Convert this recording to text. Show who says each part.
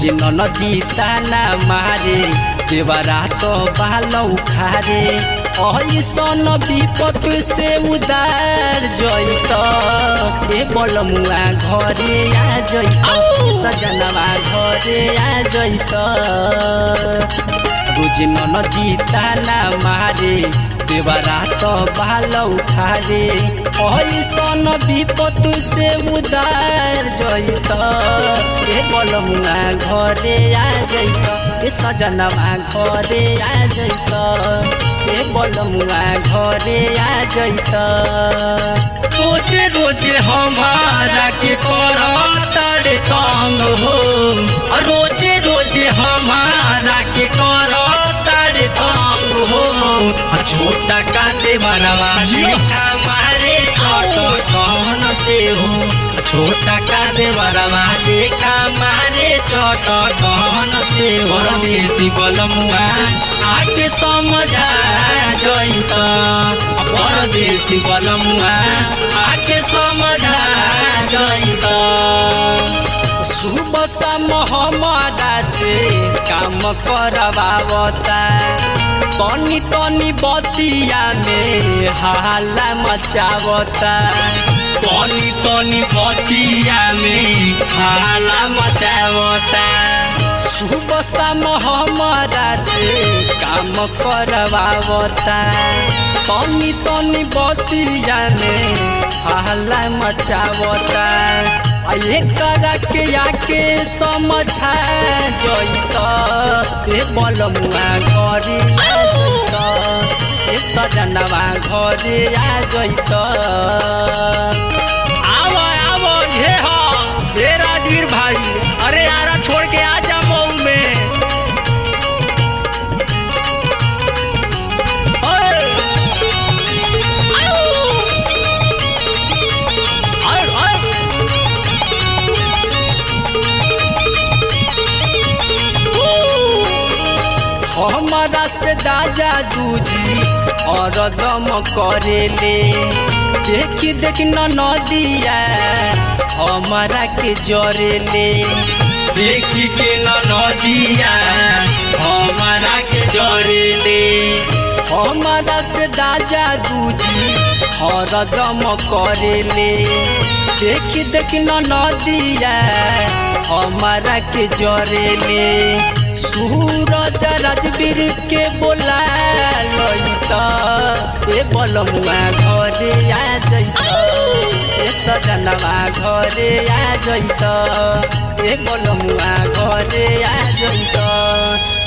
Speaker 1: रोज नदी ताना मारे देवरा तो बालौ खारे ऐसन विपत से उदार जैत ए बलमुआ घरे आ जैत सजनवा घरे आ जैत रोज नदी ताना मारे देवरा तो बालौ खारे ऐसन विपत से उदार जैत ए बलमुआ घरे आ जैत ए सजनवा घरे आ जैत ए बलमुआ घरे आ जैत
Speaker 2: रोजे रोजे हमारा के करतारे तंग हो रोजे रोजे हमारा के करतारे तंग हो छोटा काटे मरवा हमारे छोटो कौन से हो छोटा काटे मरवा देखा मारे छोटो कौन से हो देसी बलमुआ आके समझा जैत परदेसी बलमुआ आके समझा जैत
Speaker 1: सुबह शाम हमारा से काम करवावता तनी तनी बतिया में हाला मचावता
Speaker 2: तनी तनी बतिया में हाला मचावता
Speaker 1: सुबह शाम हमारा से काम करवावता तनी तनी बतिया में हाला मचावता आ एकरा के आके समझा जैत ए बलमुआ घरे आ जैत ए सजनवा घरे आ जैत
Speaker 2: आवो आवो ये हो हे राजवीर भाई अरे यारा छोड़ के आ जा मऊ में ओए! आउ! आउ, आउ!
Speaker 1: हमारा से दाजा दूजी और दम करेले देखी देख न नदिया हमारा के जरेले
Speaker 2: देखी के न नदिया हमारा के जरेले
Speaker 1: हमारा से दाजा दूजी और दम करेले देखी देख न नदिया हमारा के जरेले सूरज राजवीर के बोला लैत ए बलमुआ घरे आ जैत ए सजनवा घरे आ जैत ए बलमुआ घरे आ जैत